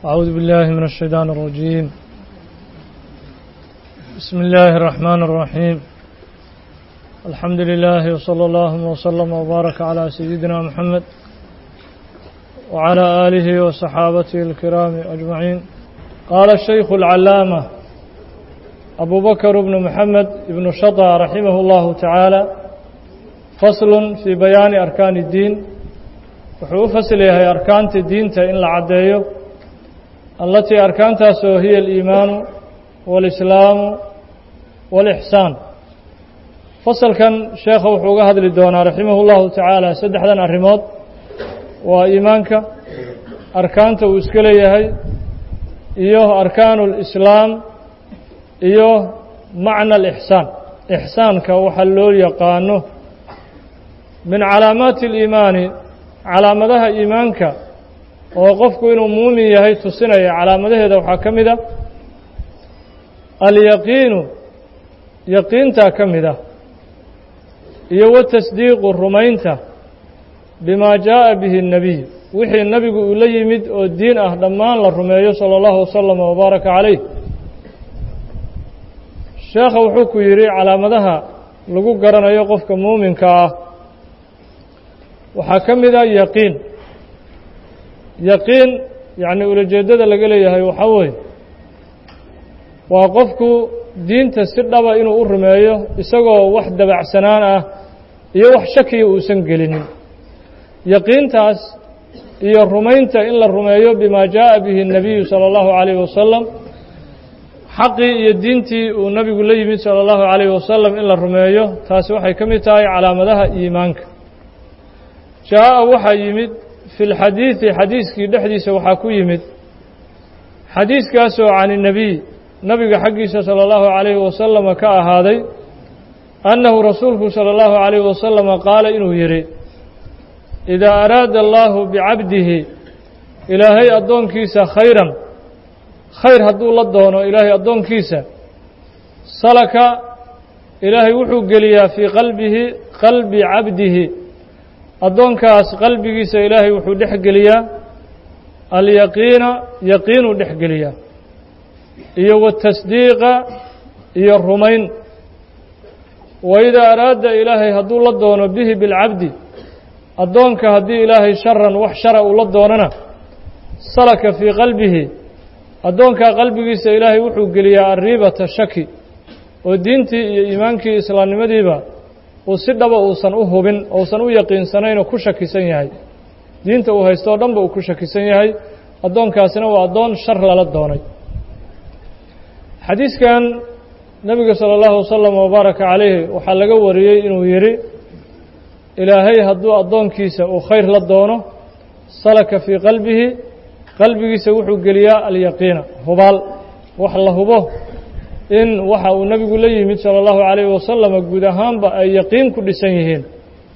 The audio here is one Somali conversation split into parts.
أعوذ بالله من الشيطان الرجيم بسم الله الرحمن الرحيم الحمد لله وصلى الله وسلم وبارك على سيدنا محمد وعلى آله وصحابته الكرام أجمعين قال الشيخ العلامة أبو بكر بن محمد بن شطى رحمه الله تعالى فصل في بيان أركان الدين wuxuu u fasl yahay arkaanta diinta in la caddeeyo allatii arkaantaasoo hiya aliimaanu waalislaamu waalixsaan fasalkan sheekha wuxuu uga hadli doonaa raximah اllahu tacaala saddexdan arrimood waa iimaanka arkaanta uu iska leeyahay iyo arkaanu اlislaam iyo macna alixsaan ixsaanka waxaa loo yaqaano min calaamaati اliimaani calaamadaha iimaanka oo qofku inuu muumin yahay tusinaya calaamadaheeda waxaa ka mid a alyaqiinu yaqiintaa ka mid ah iyo watasdiiqu rumaynta bimaa jaaءa bihi الnebiy wixii nebigu uu la yimid oo diin ah dhammaan la rumeeyo salى اllahu wasalam wbaaraka calayh sheekha wuxuu ku yidhi calaamadaha lagu garanayo qofka muuminka ah waxaa ka mid a yaqiin yaqiin yacni ulajeeddada laga leeyahay waxaa weeye waa qofku diinta si dhaba inuu u rumeeyo isagoo wax dabacsanaan ah iyo wax shakiya uusan gelinin yaqiintaas iyo rumaynta in la rumeeyo bimaa jaaءa bihi الnabiyu salى اllahu عalayh wasalam xaqii iyo diintii uu nabigu la yimid salى اllahu عalayh wasalam in la rumeeyo taasi waxay ka mid tahay calaamadaha iimaanka jaaءa waxaa yimid fi اlxadiiثi xadiiskii dhexdiisa waxaa ku yimid xadiiskaasoo can الnebiy nabiga xaggiisa salى اllahu عalayhi wasalama ka ahaaday annahu rasuulku salى اllahu عalayhi wasalama qaala inuu yidhi idaa araada allahu bicabdihi ilaahay addoonkiisa khayran khayr hadduu la doono ilaahay addoonkiisa salaka ilaahay wuxuu geliyaa fii qalbihi qalbi cabdihi addoonkaas qalbigiisa ilaahay wuxuu dhex geliyaa alyaqiina yaqiinuu dhex geliyaa iyo watasdiiqa iyo rumayn wa idaa araada ilaahay hadduu la doono bihi bilcabdi addoonka haddii ilaahay sharan wax shara uu la doonana salaka fii qalbihi addoonkaa qalbigiisa ilaahay wuxuu geliyaa arriibata shaki oo diintii iyo iimaankii islaamnimadiiba uu si dhaba uusan u hubin ousan u yaqiinsanaynoo ku shakisan yahay diinta uu haysto o dhanba uu ku shakisan yahay addoonkaasina waa addoon shar lala doonay xadiiskan nebiga salى اllahu wasalam wabaaraka calayhi waxaa laga wariyey inuu yidhi ilaahay hadduu addoonkiisa uu khayr la doono salaka fii qalbihi qalbigiisa wuxuu geliyaa alyaqiina hubaal wax la hubo in waxa uu nebigu la yimid salى اllahu عalayh wasalama guud ahaanba ay yaqiin ku dhisan yihiin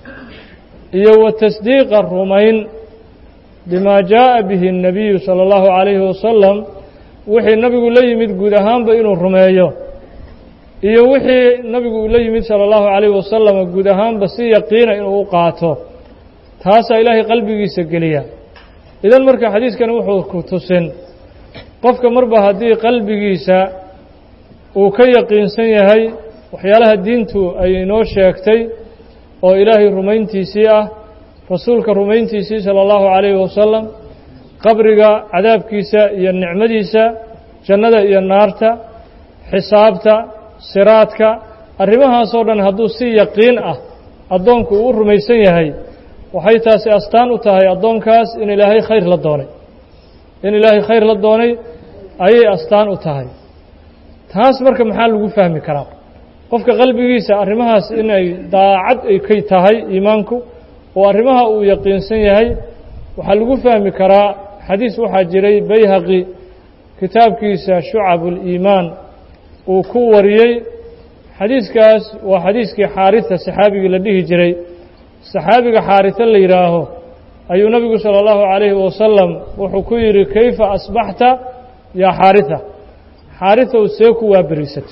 iyo wa tasdiiqa rumayn bimaa jaaءa bihi الnebiyu salى اllahu عalayhi wasalam wixii nebigu la yimid guud ahaanba inuu rumeeyo iyo wixii nebigu uu la yimid salى اllahu عalayh wasalama guud ahaanba si yaqiina inuu u qaato taasaa ilaahay qalbigiisa geliya idan marka xadiiskani wuxuu ku tusin qofka marba haddii qalbigiisa uu ka yaqiinsan yahay waxyaalaha diintu ay inoo sheegtay oo ilaahay rumayntiisii ah rasuulka rumayntiisii salى اllahu عalayhi wasalam qabriga cadaabkiisa iyo nicmadiisa jannada iyo naarta xisaabta siraadka arrimahaasoo dhan hadduu si yaqiin ah addoonku uu u rumaysan yahay waxay taasi astaan u tahay addoonkaas in ilaahay khayr la doonay in ilaahay khayr la doonay ayay astaan u tahay taas marka maxaa lagu fahmi karaa qofka qalbigiisa arrimahaas inay daacad ay ka tahay iimaanku oo arrimaha uu yaqiinsan yahay waxaa lagu fahmi karaa xadiis waxaa jiray bayhaqi kitaabkiisa shucabuliimaan uu ku wariyey xadiiskaas waa xadiiskii xaarita saxaabigii la dhihi jiray saxaabiga xaarito la yidhaaho ayuu nebigu salى اllahu عalayhi wasalam wuxuu ku yidhi kayfa asbaxta yaa xaarita xaaritow see ku waaberiisatay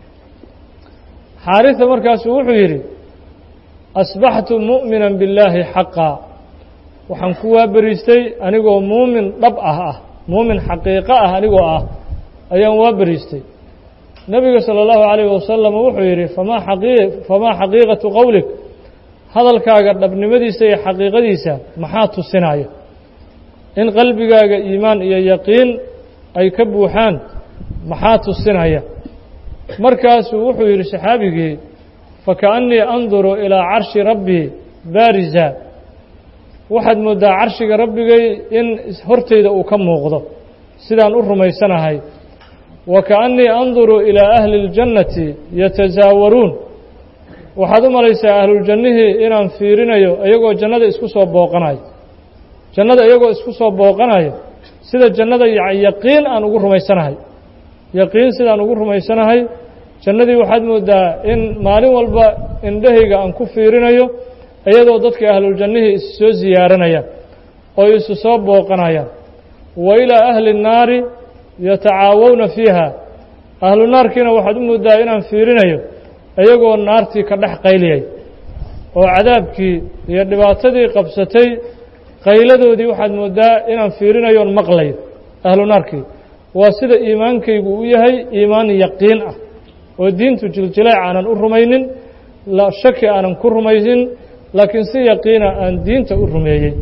xaarita markaasuu wuxuu yidhi asbaxtu mu'mina billaahi xaqaa waxaan ku waaberiistay anigoo muumin dhab ah ah muumin xaqiiqo ah anigoo ah ayaan waa beriistay nebiga salى اllahu عalayh wasalam wuxuu yidhi famaa aqi famaa xaqiiqatu qowlik hadalkaaga dhabnimadiisa iyo xaqiiqadiisa maxaa tusinaya in qalbigaaga iimaan iyo yaqiin ay ka buuxaan maxaa tusinaya markaasuu wuxuu yidhi saxaabigii fakaأnnii anduru ilaa carshi rabbii baarisa waxaad mooddaa carshiga rabbigay in hortayda uu ka muuqdo sidaan u rumaysanahay wa kaأnnii anduru ilaa ahli اljannati yatasaawaruun waxaad u malaysaa ahluljannihii inaan fiirinayo iyagoo jannada isku soo booqanayo jannada iyagoo isku soo booqanayo sida jannada yaqiin aan ugu rumaysanahay yaqiin sidaan ugu rumaysanahay jannadii waxaad mooddaa in maalin walba indhahayga aan ku fiirinayo iyadoo dadka ahluljannihii is soo ziyaaranayaan oo isu soo booqanayaan wa ilaa ahli الnaari yatacaawawna fiiha ahlu naarkiina waxaad u mooddaa inaan fiirinayo iyagoo naartii ka dhex qayliyay oo cadaabkii iyo dhibaatadii qabsatay qayladoodii waxaad mooddaa inaan fiirinayoon maqlayo ahlu naarkii waa sida iimaankaygu u yahay iimaan yaqiin ah oo diintu jiljileec aanan u rumaynin shaki aanan ku rumaynin laakiin si yaqiina aan diinta u rumeeyey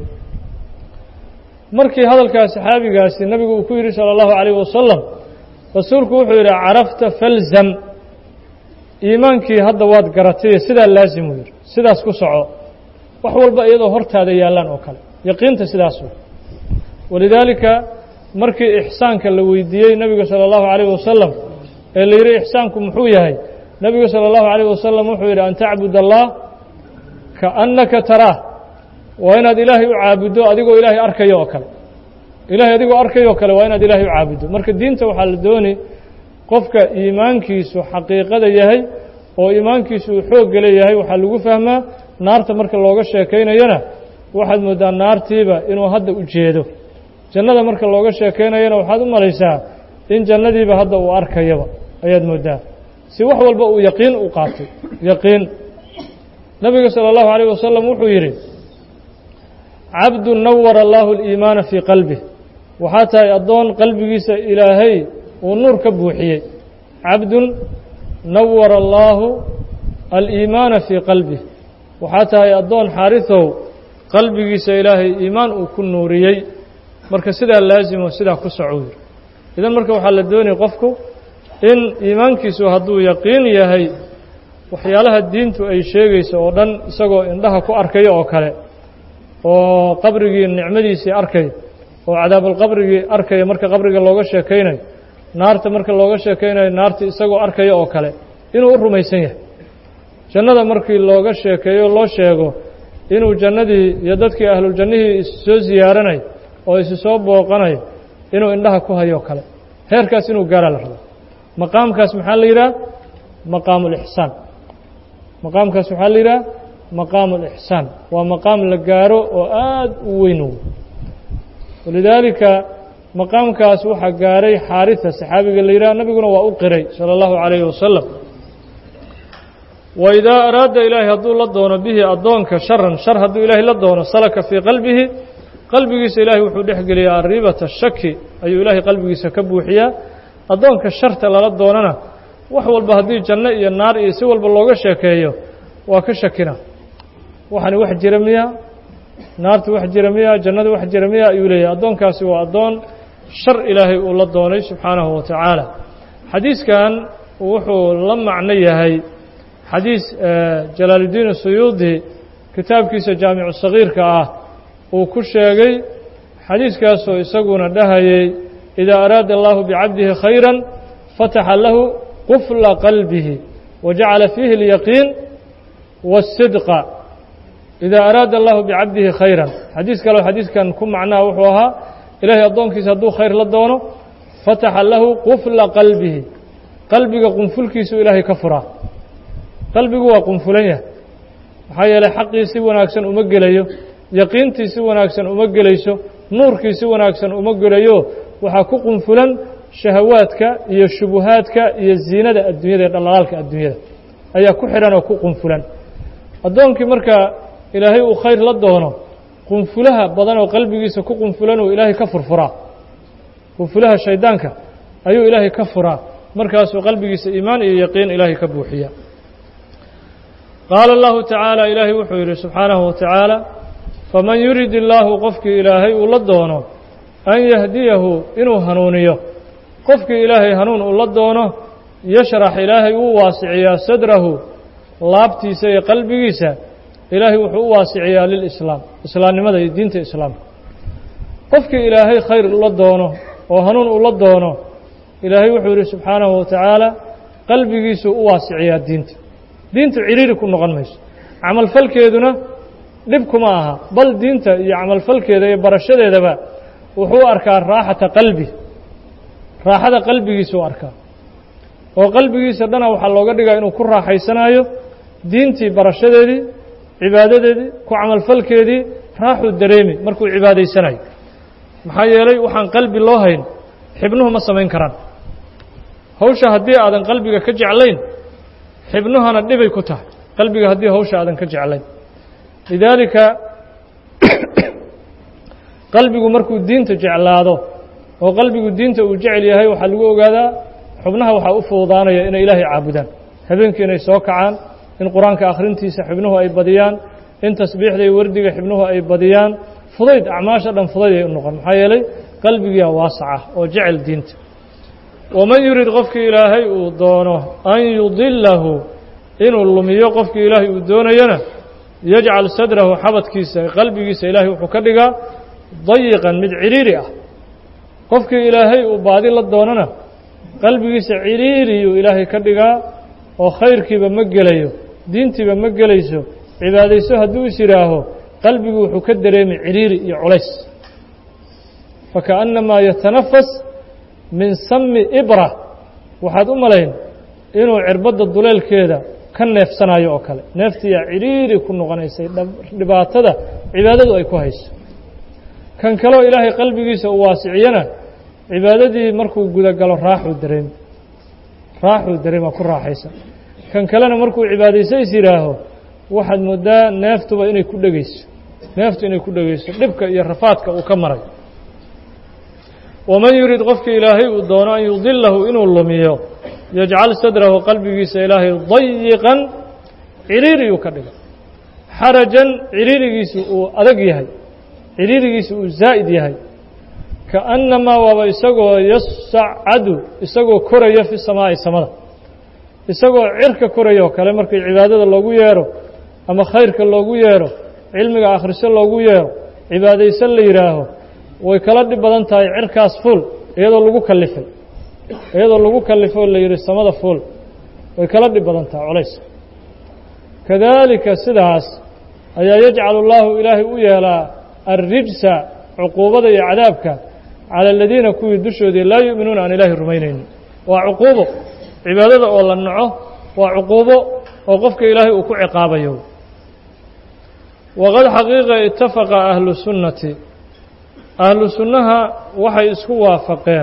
markii hadalkaa saxaabigaasi nabigu uu ku yidhi salى اllahu عalayh wasalam rasuulku wuxuu yidhi carafta falzam iimaankii hadda waad garatay sidaa laazimuu yidhi sidaas ku soco wax walba iyadoo hortaada yaallaan oo kale yaqiinta sidaas wey walidaalika markii ixsaanka la weydiiyey nebiga salى اllahu عalayh wasalam ee la yidhi ixsaanku muxuu yahay nebigu salى اllahu عalayh wasalam wuxuu yidhi an tacbud allah kaannaka taraah waa inaad ilaahay u caabuddo adigoo ilaahay arkayo oo kale ilaahay adigoo arkayo oo kale waa inaad ilaahay u caabuddo marka diinta waxaa la dooni qofka iimaankiisu xaqiiqada yahay oo iimaankiisu uu xoogga leeyahay waxaa lagu fahmaa naarta marka looga sheekaynayana waxaad mooddaa naartiiba inuu hadda u jeedo jannada marka looga sheekaynayana waxaad u malaysaa in jannadiiba hadda uu arkayaba ayaad mooddaa si wax walba uu yaqiin u qaatay yaqiin nabiga salى اllahu عalيه wasalam wuxuu yidhi cabdu nawara allaahu اliimaana fii qalbih waxaa tahay addoon qalbigiisa ilaahay uu nuur ka buuxiyey cabdun nawara allaahu aliimaana fii qalbih waxaa tahay addoon xaarisow qalbigiisa ilaahay iimaan uu ku nuuriyey marka sidaa laasimo sidaa ku soco yiri idan marka waxaa la doonaya qofku in iimaankiisu hadduu yaqiin yahay waxyaalaha diintu ay sheegayso oo dhan isagoo indhaha ku arkayo oo kale oo qabrigii nicmadiisii arkay oo cadaabalqabrigii arkaya marka qabriga looga sheekaynayo naarta marka looga sheekaynayo naarta isagoo arkaya oo kale inuu u rumaysan yahay jannada markii looga sheekeeyo loo sheego inuu jannadii iyo dadkii ahluljannihii issoo ziyaaranayo oo isi soo booqanayo inuu indhaha ku hayo o kale heerkaas inuu gaaraa la rabo maqaamkaas maxaa la yidhaha maqaamu ulixsaan maqaamkaas waxaa la yidhaha maqaamu ulixsaan waa maqaam la gaaro oo aad u weyn walidaalika maqaamkaas waxaa gaaray xaarisa saxaabiga la yidhaha nabiguna waa u qiray salى اllahu عalayhi wasalam waidaa araada ilaahay hadduu la doono bihi addoonka sharan shar hadduu ilaahay la doono salaka fii qalbihi qalbigiisa ilaahay wuxuu dhex geliyaa arriibata shaki ayuu ilaahay qalbigiisa ka buuxiyaa addoonka sharta lala doonana wax walba haddii janno iyo naar iyo si walba looga sheekeeyo waa ka shakina waxani wax jira miya naartu wax jira miya jannadu wax jira miya ayuu leeyahay addoonkaasi waa addoon shar ilaahay uu la doonay subxaanahu wa tacaala xadiiskan wuxuu la macno yahay xadiis jalaaluddiin suyuudi kitaabkiisa jaamicu sagiirka ah uu ku sheegay xadiiskaasoo isaguna dhahayay idaa araada allahu bicabdihi khayra fataxa lahu qufla qalbihi wa jacala fiihi اlyaqiin waاsidqa idaa araada allahu bicabdihi khayran xadiis kaleo xadiiskan ku macnaha wuxuu ahaa ilaahay addoonkiisa hadduu khayr la doono fataxa lahu qufla qalbihi qalbiga qunfulkiisu ilaahay ka furaa qalbigu waa qunfulan yahay maxaa yeelay xaqii si wanaagsan uma gelayo yaqiintii si wanaagsan uma gelayso nuurkii si wanaagsan uma gelayo waxaa ku qunfulan shahawaadka iyo shubuhaadka iyo ziinada adduunyada ee dhalaalaalka adduunyada ayaa ku xidhan oo ku qunfulan addoonkii marka ilaahay uu khayr la doono qunfulaha badan oo qalbigiisa ku qunfulan uu ilaahay ka furfuraa hufulaha shaydaanka ayuu ilaahay ka furaa markaasuu qalbigiisa iimaan iyo yaqiin ilaahay ka buuxiya qaala allahu tacaala ilaahay wuxuu yidhi subxaanahu wa tacaala faman yurid illaahu qofkii ilaahay uu la doono an yahdiyahu inuu hanuuniyo qofkii ilaahay hanuun uu la doono yashrax ilaahay uu waasiciyaa sadrahu laabtiisa iyo qalbigiisa ilaahay wuxuu u waasiciyaa lilislaam islaamnimada iyo diinta islaamka qofkii ilaahay khayr ula doono oo hanuun ula doono ilaahay wuxuu yidhi subxaanahu wa tacaala qalbigiisuu u waasiciyaa diinta diintu cidhiiri ku noqon mayso camalfalkeeduna dhib kuma aha bal diinta iyo camalfalkeeda iyo barashadeedaba wuxuu arkaa raaxata qalbi raaxada qalbigiisuu arkaa oo qalbigiisa dhana waxaa looga dhigaa inuu ku raaxaysanaayo diintii barashadeedii cibaadadeedii ku camalfalkeedii raaxuu dareemi markuu cibaadaysanayo maxaa yeelay waxaan qalbi loo hayn xibnuhu ma samayn karaan hawsha haddii aadan qalbiga ka jeclayn xibnuhana dhibay ku tahay qalbiga haddii hawsha aadan ka jeclayn lidaalika qalbigu markuu diinta jeclaado oo qalbigu diinta uu jecel yahay waxaa lagu ogaadaa xubnaha waxaa u fududaanaya inay ilaahay caabudaan habeenkii inay soo kacaan in qur-aanka akhrintiisa xibnuhu ay badiyaan in tasbiixda iyo wardiga xibnuhu ay badiyaan fudayd acmaasha dhan fudayd ay u noqon maxaa yeelay qalbigiia waasaca oo jecel diinta waman yurid qofkii ilaahay uu doono an yudilahu inuu lumiyo qofkii ilaahay uu doonayana yajcal sadrahu xabadkiisa qalbigiisa ilaahay wuxuu ka dhigaa dayiqan mid cidhiiri ah qofkii ilaahay uu baadi la doonana qalbigiisa cidhiiriyuu ilaahay ka dhigaa oo khayrkiiba ma gelayo diintiiba ma gelayso cibaadayso hadduu is yidhaaho qalbigu wuxuu ka dareemi cidhiiri iyo culays fakaأnnamaa yatanafas min sami ibra waxaad u malayn inuu cirbadda duleelkeeda ka neefsanayo oo kale neeftiyaa cidhiiri ku noqonaysay dhibaatada cibaadadu ay ku hayso kan kaleo ilaahay qalbigiisa uu waasiciyana cibaadadii markuu gudagalo raaxuu dareemi raaxuu dareema ku raaxaysan kan kalena markuu cibaadayso is yidhaaho waxaad moodaa neeftuba inay ku dhegayso neeftu inay ku dhegayso dhibka iyo rafaadka uu ka maray waman yurid qofkii ilaahay uu doono an yudilahu inuu lumiyo yajcal sadrahu qalbigiisa ilaahay dayiqan cidhiiriyuu ka dhiga xarajan cidhiirigiisu uu adag yahay cidhiirigiisu uu zaa'id yahay kaأnnamaa waaba isagoo yasacadu isagoo koraya fi samaa'i samada isagoo cirka koraya oo kale markii cibaadada loogu yeero ama khayrka loogu yeero cilmiga akhriso loogu yeero cibaadayso la yidhaaho way kala dhib badan tahay cirkaas fuul iyadoo lagu kalifay iyadoo lagu kalifay oo la yidhi samada fuul way kala dhib badan tahay culays kadaalika sidaas ayaa yajcalu اllaahu ilaahay u yeelaa alrijsa cuquubada iyo cadaabka cala aladiina kuwii dushoodii laa yu'minuuna aan ilaahay rumaynaynin waa cuquubo cibaadada oo la naco waa cuquubo oo qofka ilaahay uu ku ciqaabayo waqad xaqiiqa itafaqa ahlu sunnati ahlu sunnaha waxay isku waafaqeen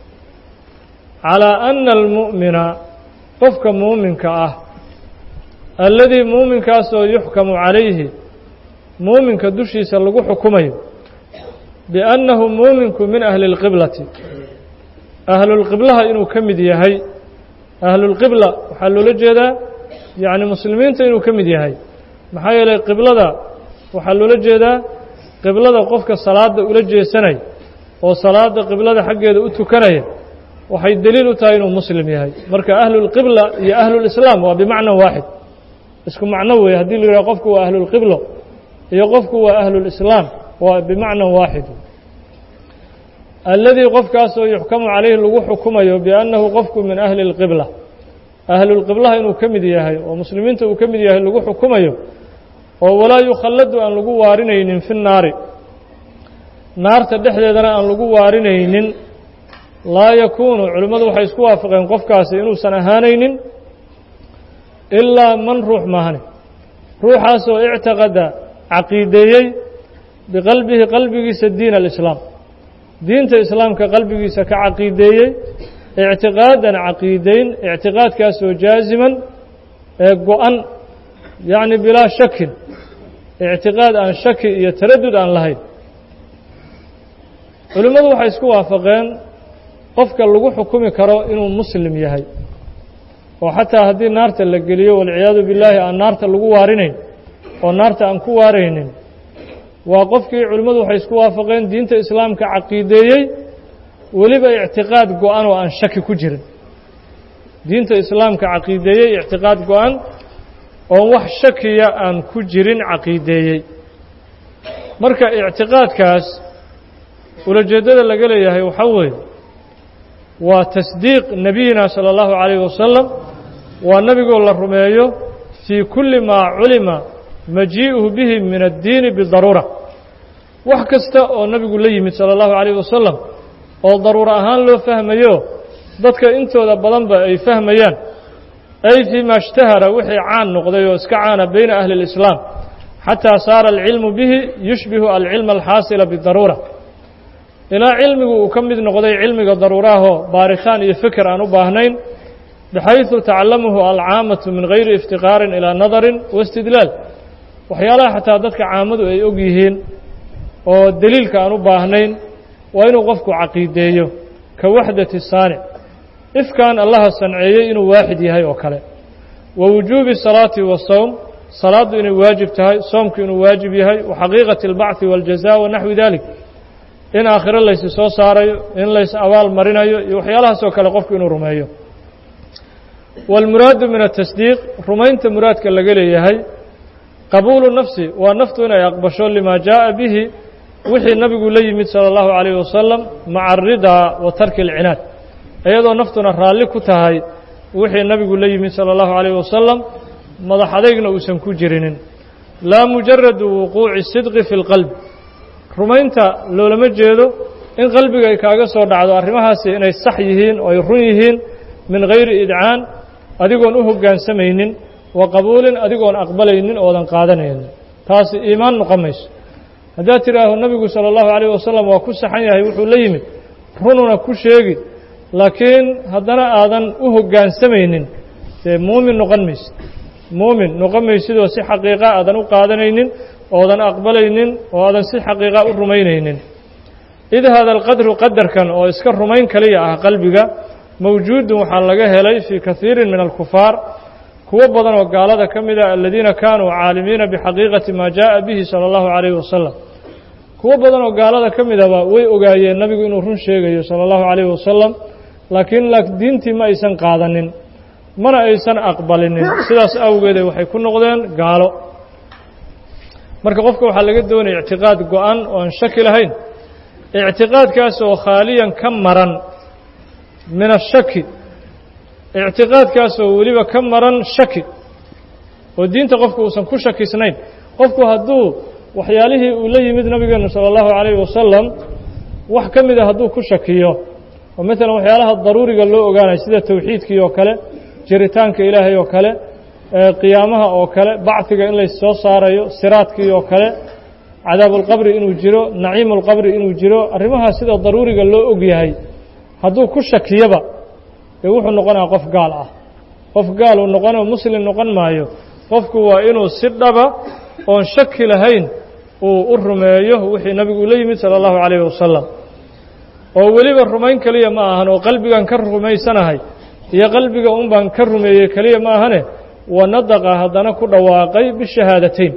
calaa anna almu'mina qofka muuminka ah alladii muuminkaasoo yuxkamu calayhi muuminka dushiisa lagu xukumayo biannahu muuminku min ahli اlqiblati ahlulqiblaha inuu ka mid yahay ahlulqibla waxaa loola jeedaa yacni muslimiinta inuu ka mid yahay maxaa yeelay qiblada waxaa loola jeedaa qiblada qofka salaada ula jeesanaya oo salaada qiblada xaggeeda u tukanaya waxay deliil u tahay inuu muslim yahay marka ahlulqibla iyo ahlulislaam waa bimacna waaxid isku macno weeye haddii la yidhaha qofku waa ahlulqiblo iyo qofku waa ahlulislaam waa bimacna waaxid alladii qofkaasoo yuxkamu calayhi lagu xukumayo biannahu qofku min ahli اlqibla ahlulqiblaha inuu ka mid yahay oo muslimiinta uu ka mid yahay lagu xukumayo oo walaa yukhalladu aan lagu waarinaynin fi nnaari naarta dhexdeedana aan lagu waarinaynin laa yakuunu culimmadu waxay isku waafaqeen qofkaasi inuusan ahaanaynin ilaa man ruux maahane ruuxaasoo ictiqada caqiideeyey biqalbihi qalbigiisa diin alislaam diinta islaamka qalbigiisa ka caqiideeyey ictiqaadan caqiideyn ictiqaadkaasoo jaasiman ee go-an yacni bilaa shakin ictiqaad aan shaki iyo taradud aan lahayn culimmadu waxay isku waafaqeen qofka lagu xukumi karo inuu muslim yahay oo xataa haddii naarta la geliyo walciyaadu billaahi aan naarta lagu waarinayn oo naarta aan ku waaraynin waa qofkii culimmadu waxay isku waafaqeen diinta islaamka caqiideeyey weliba ictiqaad go-an oo aan shaki ku jirin diinta islaamka caqiideeyey ictiqaad go-an oon wax shakiya aan ku jirin caqiideeyey marka ictiqaadkaas ulajeeddada laga leeyahay waxaa weeye waa tasdiiq nebiyina salى اllahu عalayh wasalam waa nebigoo la rumeeyo fii kulli maa culima majii'uhu bihi min addiini bidaruura wax kasta oo nebigu la yimid salى اllahu عalayh wasalam oo daruuro ahaan loo fahmayo dadka intooda badanba ay fahmayaan ay fii ma اshtahara wixii caan noqday oo iska caana bayna ahli اlislaam xataa saara alcilmu bihi yushbihu alcilma alxaasila bidaruura ilaa cilmigu uu ka mid noqday cilmiga daruuraahoo baaritaan iyo fikir aan u baahnayn bixayثu tacalamuhu alcaamatu min gayri iftiqaarin ilaa nadarin waistidlaal waxyaalaha xataa dadka caamadu ay og yihiin oo deliilka aan u baahnayn waa inuu qofku caqiideeyo ka waxdati saanic ifkan allaha sanceeyey inuu waaxid yahay oo kale wa wujuubi salaati wasowm salaaddu inay waajib tahay soomku inuu waajib yahay wa xaqiiqati اlbacثi wاljaza wa naxwi dalik in aakhiro laysi soo saarayo in lays abaal marinayo iyo waxyaalahaas oo kale qofku inuu rumeeyo wاlmuraadu min atasdiiq rumaynta muraadka laga leeyahay qabuulu nafsi waa naftu inay aqbasho lima jaaءa bihi wixii nabigu la yimid salى اllahu عalayh wasalam maca aridaa wa tarki اlcinaad iyadoo naftuna raalli ku tahay wixii nabigu la yimid salى اllahu عalayh wasalam madax adeygna uusan ku jirinin laa mujaradu wuquuci sidqi fi اlqalb rumaynta loolama jeedo in qalbiga ay kaaga soo dhacdo arrimahaasi inay sax yihiin oo ay run yihiin min gayri idcaan adigoon u hoggaansamaynin wa qabuulin adigoon aqbalaynin oodan qaadanaynin taasi iimaan noqon mayso haddaad tidhaaho nebigu sala allahu calayh wasalam waa ku saxan yahay wuxuu la yimid rununa ku sheegi laakiin haddana aadan u hoggaansamaynin dee muumin noqon maysid muumin noqon maysidoo si xaqiiqa aadan u qaadanaynin oodan aqbalaynin oo aadan si xaqiiqa u rumaynaynin id hada alqadru qadarkan oo iska rumayn kaliya ah qalbiga mawjuudun waxaa laga helay fii kaiirin min alkufaar kuwo badan oo gaalada ka mid ah aladiina kaanuu caalimiina bixaqiiqati maa jaaءa bihi salى اllahu عalayh wasalam kuwo badan oo gaalada ka midaba way ogaayeen nabigu inuu run sheegayo salى اllahu عalayh wasalam laakiin diintii ma aysan qaadanin mana aysan aqbalinin sidaas awgeede waxay ku noqdeen gaalo marka qofka waxaa laga doonaya ictiqaad go-an oo aan shaki lahayn ictiqaadkaas oo khaaliyan ka maran min ashaki ictiqaadkaas oo weliba ka maran shaki oo diinta qofku uusan ku shakisnayn qofku hadduu waxyaalihii uu la yimid nabigeenu salى اllahu عalayh wasalam wax ka mida hadduu ku shakiyo oo maalan waxyaalaha daruuriga loo ogaanayo sida towxiidkii oo kale jiritaanka ilaahay oo kale qiyaamaha oo kale bacfiga in lays soo saarayo siraadkii oo kale cadaabulqabri inuu jiro naciimulqabri inuu jiro arrimahaa sida daruuriga loo og yahay hadduu ku shakiyaba dee wuxuu noqonaya qof gaal ah qof gaal uu noqonoo muslim noqon maayo qofku waa inuu si dhaba oon shaki lahayn uu u rumeeyo wixii nabigu ula yimid sala allahu calayhi wasalam oo weliba rumayn keliya ma ahan oo qalbigan ka rumaysanahay iyo qalbiga un baan ka rumeeyey keliya ma ahane wanadaqa haddana ku dhawaaqay bishahaadateyn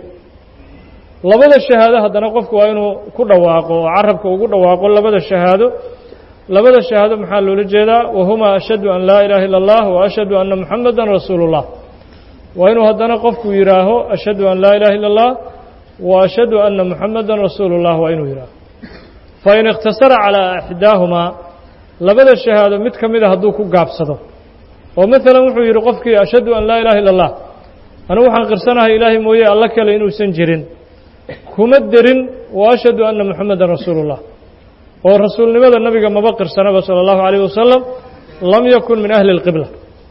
labada shahaado haddana qofku waa inuu ku dhawaaqo oo carabka ugu dhawaaqo labada shahaado labada shahaado maxaa loola jeedaa wahumaa ashhadu an laa ilaaha illa اllah wa ashhadu anna muxamada rasuulu اllah waa inuu haddana qofku yidhaaho ashhadu an laa ilaha illa اllah wa ashhadu anna muxamada rasuulu اllah waa inuu yidhaaho fain ikhtasara calىa axdaahumaa labada shahaado mid ka mida hadduu ku gaabsado oo maalan wuxuu yidhi qofkii ashhadu an laa ilaha illa اllah anigu waxaan qirsanahay ilaahay mooye alla kale inuusan jirin kuma derin wa ashhadu anna muxamada rasuulu اllah oo rasuulnimada nabiga maba qirsanaba salى اllahu عalayه wasalam lam yakun min ahli اlqibla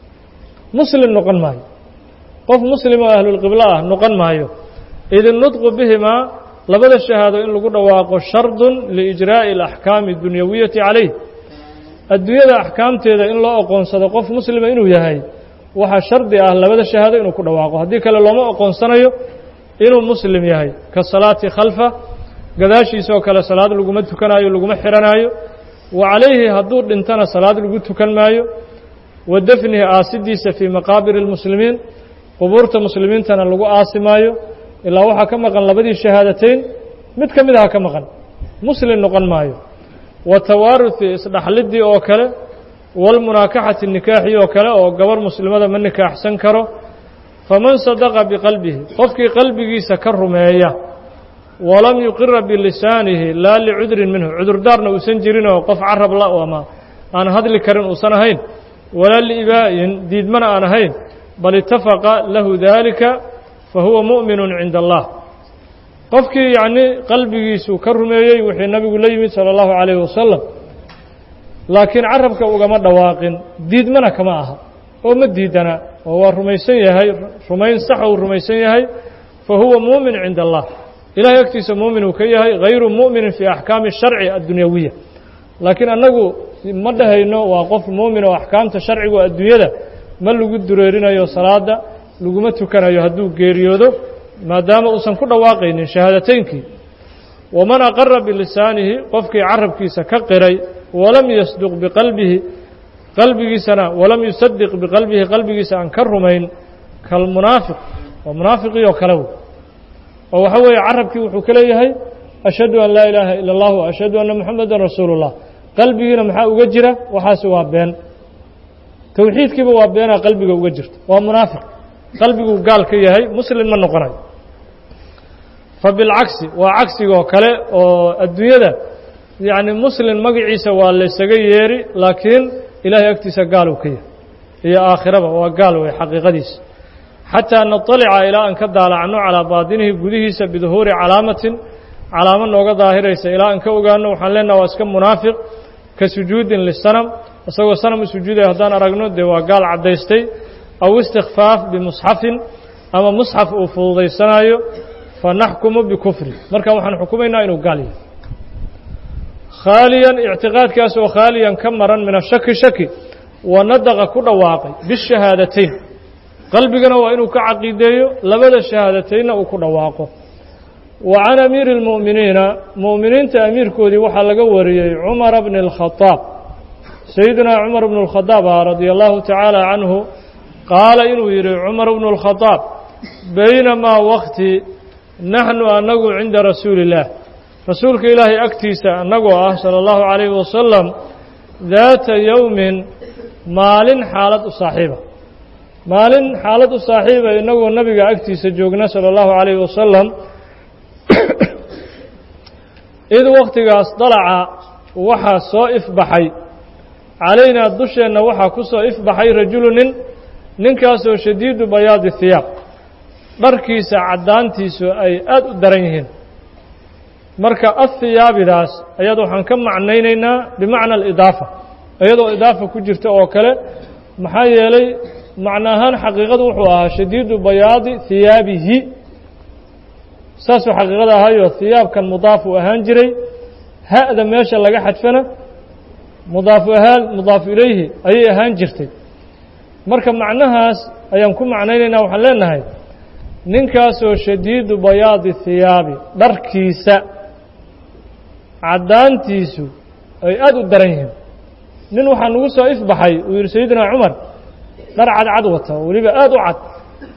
muslim noqon maayo qof muslim oo ahlulqiblo ah noqon maayo id nudqu bihimaa labada shahaado in lagu dhawaaqo shardun liijraa'i اlaxkaami اdunyawiyati calayh adduunyada axkaamteeda in loo oqoonsado qof muslima inuu yahay waxaa shardi ah labada shahaado inuu ku dhawaaqo haddii kale looma oqoonsanayo inuu muslim yahay ka salaati khalfa gadaashiisa oo kale salaad laguma tukanaayo laguma xihanaayo wa calayhi hadduu dhintana salaad lagu tukan maayo wa dafnihi aasidiisa fii maqaabiri اlmuslimiin qubuurta muslimiintana lagu aasi maayo ilaa waxaa ka maqan labadii shahaadateyn mid ka mid aha ka maqan muslim noqon maayo wa tawaaruhi isdhaxlidii oo kale walmunaakaxati nikaaxii oo kale oo gabar muslimada ma nikaaxsan karo faman sadaqa biqalbihi qofkii qalbigiisa ka rumeeya walam yuqira bilisaanihi laa licudrin minhu cudurdaarna uusan jirin oo qof carab la ama aan hadli karin uusan ahayn walaa liibaa'in diidmana aan ahayn bal itafaqa lahu daalika fa huwa mu'minun cinda allah qofkii yacnii qalbigiisu ka rumeeyey wixii nabigu la yimid sala allahu calayhi wasalam laakiin carabka ugama dhawaaqin diidmana kama aha oo ma diidana oo waa rumaysan yahay rumayn sax uu rumaysan yahay fa huwa muumin cinda allah ilahay agtiisa muumin uu ka yahay hayru mu'minin fii axkaami sharci addunyawiya laakiin annagu ma dhahayno waa qof muumin oo axkaamta sharcigu adduunyada ma lagu dureerinayo salaada laguma tukanayo hadduu geeriyoodo maadaama uusan ku dhawaaqaynin shahaadateynkii waman aqara bilisaanihi qofkii carabkiisa ka qiray walam yasduq biqalbihi qalbigiisana walam yusadiq biqalbihi qalbigiisa aan ka rumayn kalmunaafiq waa munaafiqii oo kale wey oo waxa weeye carabkii wuxuu ka leeyahay ashhadu an laa ilaaha ila اllah wa ashhadu anna muxamadan rasuulu اllah qalbigiina maxaa uga jira waxaasi waa been towxiidkiiba waa beenaa qalbiga uga jirta waa munaafiq qalbiguu gaal ka yahay muslim ma noqonayo fa bilcagsi waa cagsigoo kale oo adduunyada yacni muslim magaciisa waa laysaga yeeri laakiin ilaahay agtiisa gaal uu ka yahay iyo aakhiraba waa gaal wey xaqiiqadiisa xataa naطalica ilaa aan ka daalacno calaa baadinihi gudihiisa biduhuuri calaamatin calaamo nooga daahiraysa ilaa aan ka ogaano waxaan leenaha waa iska munaafiq ka sujuudin lisanam isagoo sanam u sujuudaya haddaan aragno dee waa gaal caddaystay aw istikfaaf bimusxafin ama musxaf uu fududaysanaayo fa naxkumu bikufri marka waxaan xukumaynaa inuu gaal yahay khaaliyan ictiqaadkaas oo khaaliyan ka maran min ashaki shaki wa nadaqa ku dhawaaqay bishahaadateyn qalbigana waa inuu ka caqiideeyo labada shahaadateynna uu ku dhawaaqo wa can amiiri اlmu'miniina mu'miniinta amiirkoodii waxaa laga wariyey cumara bni اlkhadaab sayidina cumar bnu اlkhadaab ah radia allahu tacaala canhu qaala inuu yidhi cumar bnu اlkhadaab baynamaa wakti naxnu annagu cinda rasuuli اllah rasuulka ilaahay agtiisa annagoo ah salى اllahu calayhi wasalam daata yowmin maalin xaalad u saaxiiba maalin xaalad u saaxiiba innagoo nabiga agtiisa joogna salى اllahu calayhi wasalam id wakhtigaas dalaca waxaa soo ifbaxay calaynaa dusheenna waxaa ku soo ifbaxay rajulu nin ninkaasoo shadiidu bayaadi hiyaab dharkiisa caddaantiisu ay aad u daran yihiin marka ahiyaabidaas ayada waxaan ka macnaynaynaa bimacna alidaafa iyadoo idaafa ku jirta oo kale maxaa yeelay macno ahaan xaqiiqadu wuxuu ahaa shadiidu bayaadi hiyaabihi saasuu xaqiiqada ahayoo hiyaabkan mudaaf uu ahaan jiray ha'da meesha laga xadfana mudaafu ahaan mudaafu ilayhi ayay ahaan jirtay marka macnahaas ayaan ku macnaynaynaa waxaan leenahay ninkaasoo shadiidu bayaadi hiyaabi dharkiisa caddaantiisu ay aad u daran yihiin nin waxaa nagu soo ifbaxay uu yidhi sayidina cumar dhar cadcad wata oo weliba aad u cad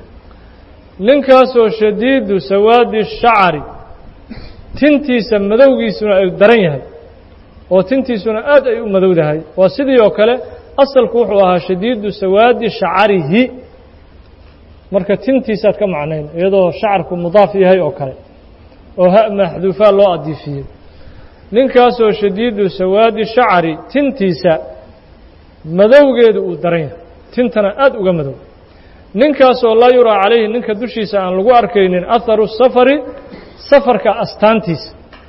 ninkaasoo shadiidu sawaadi shacari tintiisa madowgiisuna ay daran yahay oo tintiisuna aad ay u madowdahay waa sidii oo kale asalku wuxuu ahaa shadiidu sawaadi shacarihi marka tintiisaad ka macnayn iyadoo shacarku mudaaf yahay oo kale oo ha maxduufaa loo adiifiyey ninkaasoo shadiidu sawaadi shacari tintiisa madowgeedu uu daran yahay tintana aad uga madow ninkaasoo laa yuraa calayhi ninka dushiisa aan lagu arkaynin aharu safari safarka astaantiisa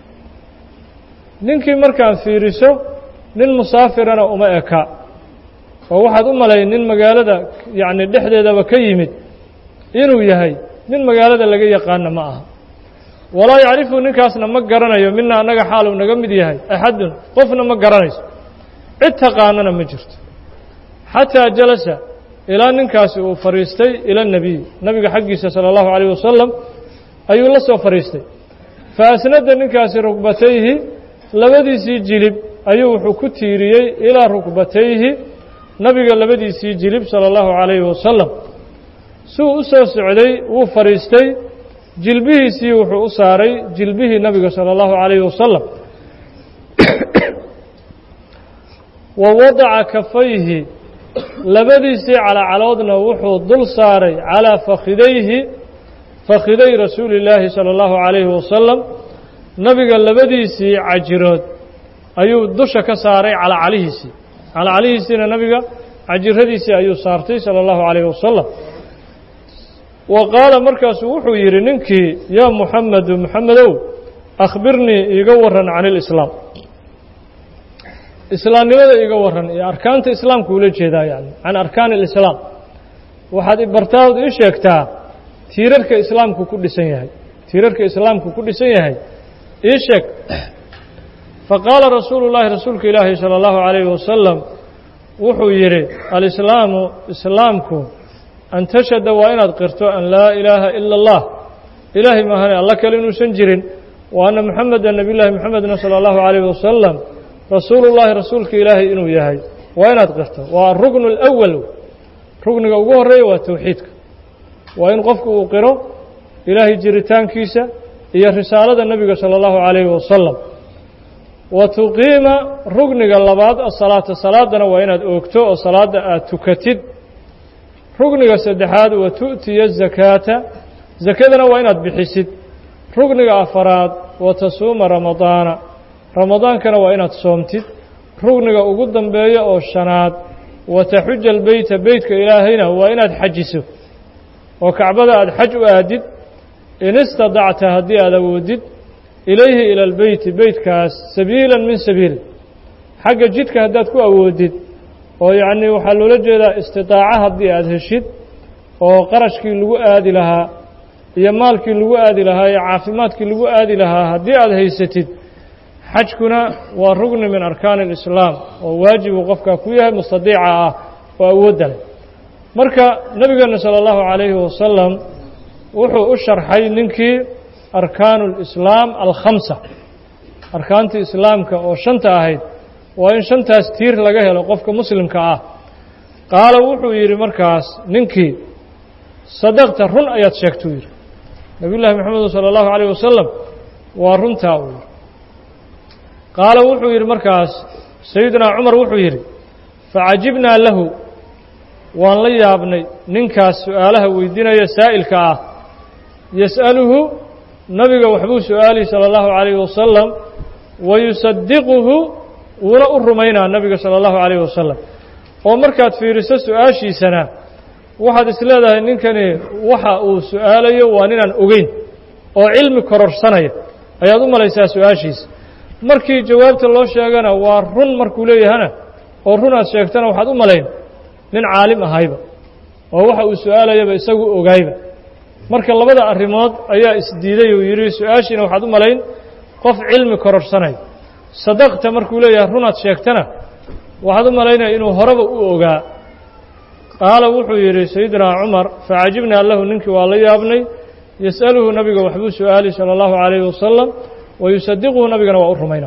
ninkii markaan fiiriso nin musaafirana uma eka oo waxaad u malay nin magaalada yacni dhexdeedaba ka yimid inuu yahay nin magaalada laga yaqaana ma aha walaa yacrifu ninkaasna ma garanayo mina annaga xaaluu naga mid yahay axadun qofna ma garanayso cid taqaanana ma jirto xataa jalasa ilaa ninkaasi uu fadhiistay ila nebiy nabiga xaggiisa sala allahu calayh wasalam ayuu la soo fadhiistay fa asnada ninkaasi rugbatayhi labadiisii jilib ayuu wuxuu ku tiiriyey ilaa rukbatayhi nabiga labadiisii jilib sala allahu calayhi wasalam suu u soo socday wuu fadhiistay jilbihiisii wuxuu u saaray jilbihii nabiga sala allahu calayhi wasalam wa wadaca kafayhi labadiisii calacaloodna wuxuu dul saaray calaa fakhidayhi fakhiday rasuuli illaahi sala allahu calayhi wasalam nabiga labadiisii cajirood ayuu dusha ka saaray calacalihiisii calacalihiisiina nabiga cajiradiisii ayuu saartay sala allahu calayhi wasalam wa qaala markaasuu wuxuu yidhi ninkii yaa muxamedu muxamedow akhbirnii iiga waran can ilislaam islaamnimada iiga waran iyo arkaanta islaamka ula jeedaa yani can arkaani alislaam waxaad ibartaad ii sheegtaa tiirarka islaamku ku dhisan yahay tiirarka islaamku ku dhisan yahay ii sheeg faqaala rasuulu llaahi rasuulka ilaahi sala allahu calayhi wasalam wuxuu yidhi alislaamu islaamku an tashhada waa inaad qirto an laa ilaaha ila allah ilaahay maahane alla kale inuusan jirin wa anna moxameda nebiy llaahi moxamedna sala allahu calayhi wasalam rasuulullaahi rasuulka ilaahay inuu yahay waa inaad qirto waa aruknu alawal rugniga ugu horreeya waa towxiidka waa in qofku uu qiro ilaahay jiritaankiisa iyo risaalada nebiga sala allahu calayhi wasalam wa tuqiima rugniga labaad asalaata salaadana waa inaad oogto oo salaadda aad tukatid rugniga saddexaad wa tu'tiya zakaata zakadana waa inaad bixisid rugniga afaraad wa tasuuma ramadaana ramadaankana waa inaad soomtid rugniga ugu dambeeya oo shanaad wa taxuja albeyta beytka ilaahayna waa inaad xajiso oo kacbada aad xaj u aadid in istadacta haddii aad awoodid ilayhi ila albeyti beytkaas sabiilan min sabiil xagga jidka haddaad ku awoodid oo yacnii waxaa loola jeedaa istidaaco haddii aad heshid oo qarashkii lagu aadi lahaa iyo maalkii lagu aadi lahaa iyo caafimaadkii lagu aadi lahaa haddii aad haysatid xajkuna waa rugni min arkaani alislaam oo waajibuu qofkaa ku yahay mustadiica ah oo awoodda leh marka nebigeenna sala allahu calayhi wasalam wuxuu u sharxay ninkii arkaanu lislaam alkhamsa arkaantii islaamka oo shanta ahayd waa in shantaas tiir laga helo qofka muslimka ah qaala wuxuu yidhi markaas ninkii sadaqta run ayaad sheegtuu yidhi nabiy llaahi moxamedu sala allahu calayh wasalam waa runtaa uu yidhi qaala wuxuu yidhi markaas sayidunaa cumar wuxuu yidhi facajibnaa lahu waan la yaabnay ninkaas su'aalaha weydiinaya saa'ilka ah yas'aluhu nabiga waxbuu su'aalay sala allahu calayhi wasalam wa yusadiquhu wuuna u rumaynaa nabiga sala allahu calayhi wasalam oo markaad fiiriso su-aashiisana waxaad is leedahay ninkani waxa uu su'aalayo waa ninaan ogeyn oo cilmi kororsanaya ayaad u malaysaa su-aashiisa markii jawaabta loo sheegana waa run markuu leeyahana oo run aad sheegtana waxaad u malayn nin caalim ahayba oo waxa uu su-aalayaba isagu ogaayba marka labada arrimood ayaa isdiiday uu yidhi su-aashiina waxaad u malayn qof cilmi kororsanaya sadaqta markuu leeyahay runaad sheegtana waxaad u malaynaya inuu horeba u ogaa qaala wuxuu yidhi sayidinaa cumar facajibnaa lahu ninkii waa la yaabnay yas'aluhu nabiga waxbuu su-aali sala allahu calayhi wasalam wa yusadiquhu nabigana waa u rumayna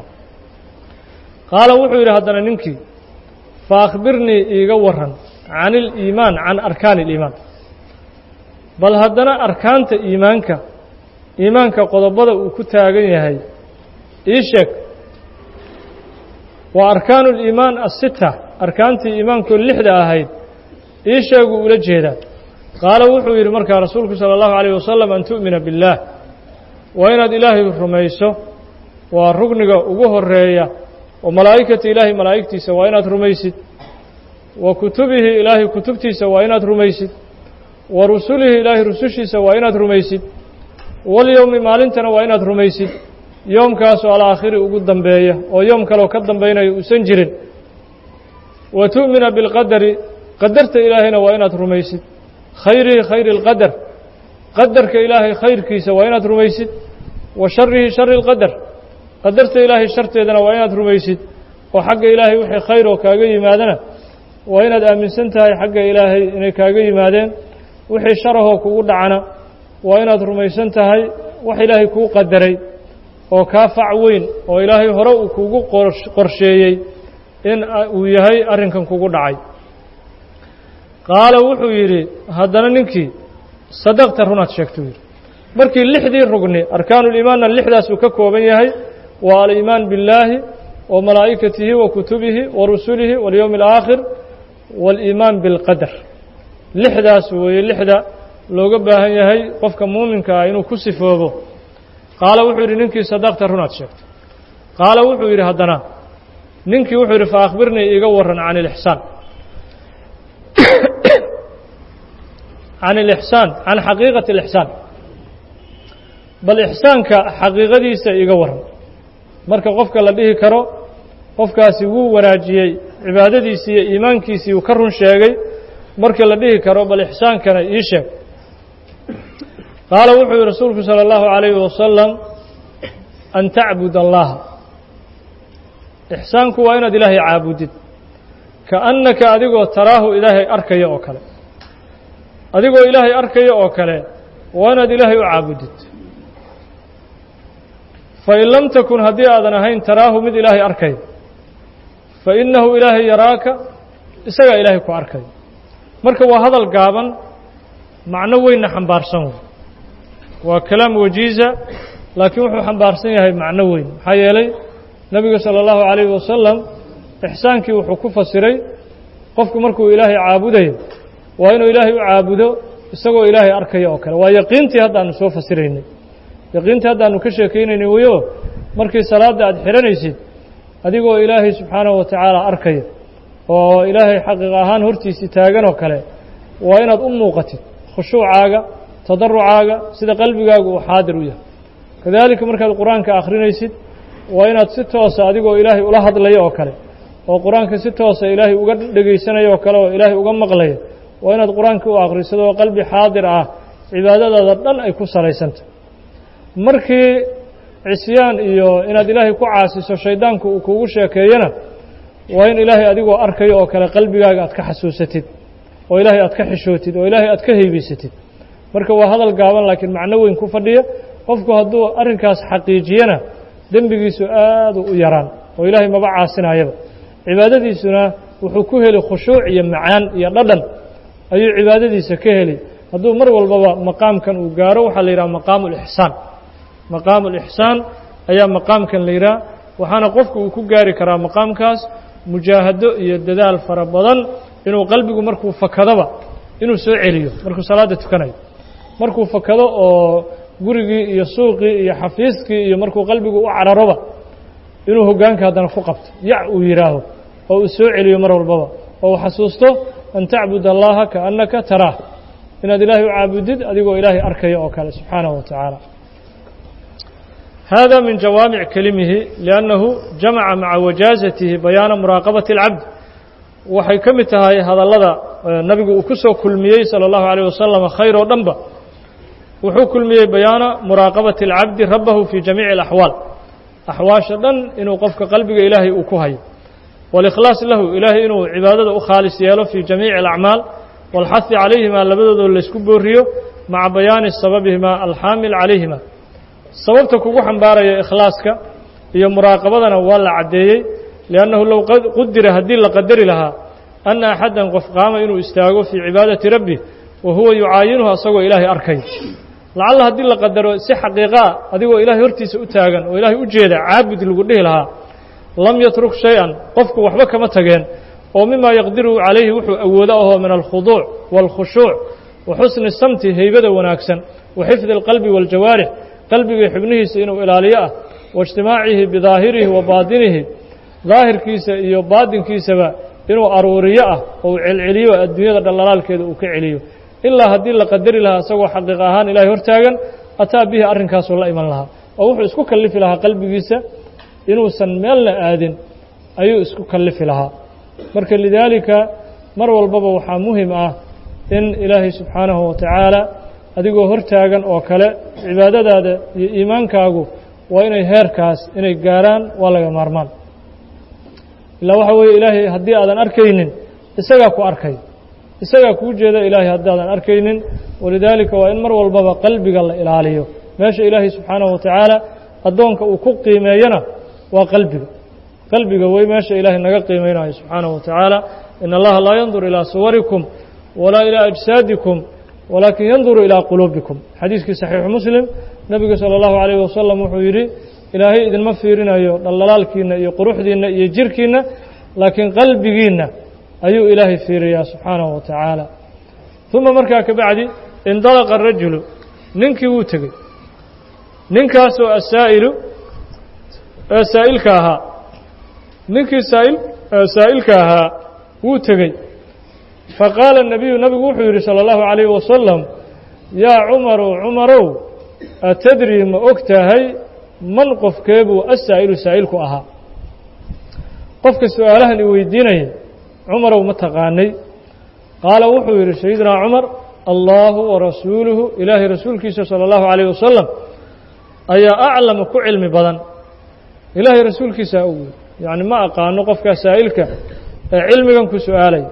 qaala wuxuu yidhi haddana ninkii fa akhbirnii iiga waran can iliimaan can arkaani iliimaan bal haddana arkaanta iimaanka iimaanka qodobada uu ku taagan yahay ii sheeg waa arkaanu liimaan asita arkaantii iimaankoo lixda ahayd ii sheeguu ula jeedaa qaala wuxuu yidhi markaa rasuulku sala allahu calayh wasalam an tu'mina biاllaah waa inaad ilaahay rumayso waa rugniga ugu horeeya oo malaa'ikata ilaahay malaa'igtiisa waa inaad rumaysid wa kutubihi ilaahay kutubtiisa waa inaad rumaysid wa rusulihi ilaahay rusushiisa waa inaad rumaysid walyowmi maalintana waa inaad rumaysid yoomkaasoo alaakhiri ugu dambeeya oo yoom kaleo ka dambaynaya uusan jirin wa tu'mina bilqadari qadarta ilaahayna waa inaad rumaysid khayrihi khayri اlqadar qadarka ilaahay khayrkiisa waa inaad rumaysid wa sharihi shari اlqadar qadarta ilaahay sharteedana waa inaad rumaysid oo xagga ilaahay wixii khayr oo kaaga yimaadana waa inaad aaminsan tahay xagga ilaahay inay kaaga yimaadeen wixii sharahoo kugu dhacana waa inaad rumaysan tahay wax ilaahay kuu qadaray oo kaa fac weyn oo ilaahay hore uu kugu qorsheeyey in uu yahay arrinkan kugu dhacay qaala wuxuu yidhi haddana ninkii sadaqta runaad sheegtuu yidhi markii lixdii rugni arkaanuliimaanna lixdaas uu ka kooban yahay waa aliimaan billaahi wa malaa'ikatihi wa kutubihi wa rusulihi walyowmi alaakhir waaliimaan bilqadar lixdaas weeye lixda looga baahan yahay qofka muuminka ah inuu ku sifoobo qaala wuxuu yidhi ninkii sadaqta runaad sheegto qaala wuxuu yidhi haddana ninkii wuxuu yidhi fa akhbirnii iiga warran can ilixsaan can ilixsaan can xaqiiqati alixsaan bal ixsaanka xaqiiqadiisa iiga warran marka qofka la dhihi karo qofkaasi wuu wanaajiyey cibaadadiisii iyo iimaankiisii uu ka run sheegay marka la dhihi karo bal ixsaankana ii sheeg qaala wuxuu yihi rasuulku salى اllahu عalayhi wasalam an tacbud allaha ixsaanku waa inaad ilaahay caabudid kaannaka adigoo taraahu ilaahay arkaya oo kale adigoo ilaahay arkaya oo kale waa inaad ilaahay u caabudid fain lam takun haddii aadan ahayn taraahu mid ilaahay arkaya fainahu ilaahay yaraaka isagaa ilaahay ku arkaya marka waa hadal gaaban macno weynna xambaarsan wey waa kalaam wajiiza laakiin wuxuu xambaarsan yahay macno weyn maxaa yeelay nebiga salى اllahu عalayhi wasalam ixsaankii wuxuu ku fasiray qofku markuu ilaahay caabudayo waa inuu ilaahay u caabudo isagoo ilaahay arkaya oo kale waa yaqiintii haddaanu soo fasiraynay yaqiintii haddaanu ka sheekaynaynay weyo markii salaadda aad xihanaysid adigoo ilaahay subxaanahu wa tacaala arkaya oo ilaahay xaqiiq ahaan hortiisii taagan oo kale waa inaad u muuqatid khushuucaaga tadarucaaga sida qalbigaagu uu xaadir u yahay kadaalika markaad qur-aanka akhrinaysid waa inaad si toosa adigoo ilaahay ula hadlaya oo kale oo qur-aanka si toosa ilaahay uga dhegaysanaya oo kale oo ilaahay uga maqlaya waa inaad qur-aanka u akhrisado oo qalbi xaadir ah cibaadadaada dhan ay ku salaysantah markii cisyaan iyo inaad ilaahay ku caasiso shaydaanku uu kugu sheekeeyana waa in ilaahay adigoo arkayo oo kale qalbigaaga aad ka xasuusatid oo ilaahay aad ka xishootid oo ilaahay aad ka heybaysatid marka waa hadal gaaban laakiin macno weyn ku fadhiya qofku hadduu arrinkaas xaqiijiyana dembigiisu aadu u yaraan oo ilaahay maba caasinayaba cibaadadiisuna wuxuu ku heli khushuuc iyo macaan iyo dhadhan ayuu cibaadadiisa ka heli hadduu mar walbaba maqaamkan uu gaaro waxaa la yidhaha maqaamu lixsaan maqaamu lixsaan ayaa maqaamkan la yidhaha waxaana qofku uu ku gaari karaa maqaamkaas mujaahado iyo dadaal fara badan inuu qalbigu markuu fakadaba inuu soo celiyo markuu salaadda tukanayo markuu fakado oo gurigii iyo suuqii iyo xafiiskii iyo markuu qalbigu u cararoba inuu hoggaanka haddana ku qabto yac uu yidhaaho oo uu soo celiyo mar walbaba oo uu xasuusto an tacbud allaha kaannaka taraah inaad ilaahay u caabudid adigoo ilaahay arkaya oo kale subxaanahu wa tacaala hada min jawaamic kelimihi liannahu jamaca maca wajaazatihi bayaana muraaqabati اlcabd waxay ka mid tahay hadallada nabigu uu ku soo kulmiyey salى اllahu عalيه wasalam khayr oo dhanba wuxuu kulmiyey bayaana muraaqabati اlcabdi rabbahu fii jamiici اlaxwaal axwaasha dhan inuu qofka qalbiga ilaahay uu ku hayo waاlikhlaas lahu ilaahay inuu cibaadada u khaalis yeelo fii jamiici اlacmaal wاlxahi calayhima labadoodoo laysku booriyo maca bayaani sababihima alxaamil calayhima sababta kugu xambaaraya ikhlaaska iyo muraaqabadana waa la caddeeyey liannahu low qudira haddii la qadari lahaa anna axaddan qof qaama inuu istaago fii cibaadati rabbi wa huwa yucaayinuhu asagoo ilaahay arkay lacalla haddii la qadaro si xaqiiqaa adigoo ilaahay hortiisa u taagan oo ilaahay u jeeda caabud lagu dhihi lahaa lam yatruk shay-an qofku waxba kama tageen oo mima yaqdiru calayhi wuxuu awoodo ahoo min alkhuduuc waalkhushuuc wa xusni samti heybada wanaagsan wa xifdi alqalbi waaljawaarix qalbiga xubnihiisa inuu ilaaliyo ah waijtimaacihi bidaahirihi wa baadinihi daahirkiisa iyo baadinkiisaba inuu aruuriyo ah oo uu celceliyo adduunyada dhallalaalkeeda uu ka celiyo ilaa haddii la qadari lahaa isagoo xaqiiq ahaan ilaahay hortaagan ataa bihi arrinkaasuu la iman lahaa oo wuxuu isku kallifi lahaa qalbigiisa inuusan meelna aadin ayuu isku kallifi lahaa marka lidaalika mar walbaba waxaa muhim ah in ilaahay subxaanahu wa tacaala adigoo hortaagan oo kale cibaadadaada iyo iimaankaagu waa inay heerkaas inay gaaraan waa laga maarmaan ilaa waxaa weeye ilaahay haddii aadan arkaynin isagaa ku arkay isagaa kuu jeeda ilaahay haddaadan arkaynin walidaalika waa in mar walbaba qalbiga la ilaaliyo meesha ilaahay subxaanahu wa tacaala addoonka uu ku qiimeeyana waa qalbiga qalbiga wey meesha ilaahay naga qiimeynayo subxaanahu wa tacaala in allaha laa yandur ilaa suwarikum walaa ilaa ajsaadikum walaakin yanduru ilaa quluubikum xadiiskii saxiixu muslim nebigu sala allahu calayhi wasalam wuxuu yidhi ilaahay idinma fiirinayo dhaldhalaalkiinna iyo quruxdiinna iyo jirhkiinna laakiin qalbigiinna ayuu ilaahay fiiriyaa subxaanahu wa tacaala uma markaa ka bacdi indalaqa arajulu ninkii wuu tegey ninkaasoo asaa'ilu ee saa'ilka ahaa ninkii saa'il saa'ilka ahaa wuu tegey faqaala الnabiyu nabigu wuxuu yidhi salى اllahu عalayh wasalam yaa cumarow cumarow atadri ma og tahay man qofkeebuu asaa'ilu saa'ilku ahaa qofka su-aalahan i weydiinaya cumarow ma taqaanay qaala wuxuu yidhi sayidinaa cumar allahu warasuuluhu ilaahay rasuulkiisa salى اllahu عalayh wasalam ayaa aclama ku cilmi badan ilaahay rasuulkiisaa og yacni ma aqaano qofkaa saa'ilka ee cilmigan ku su-aalaya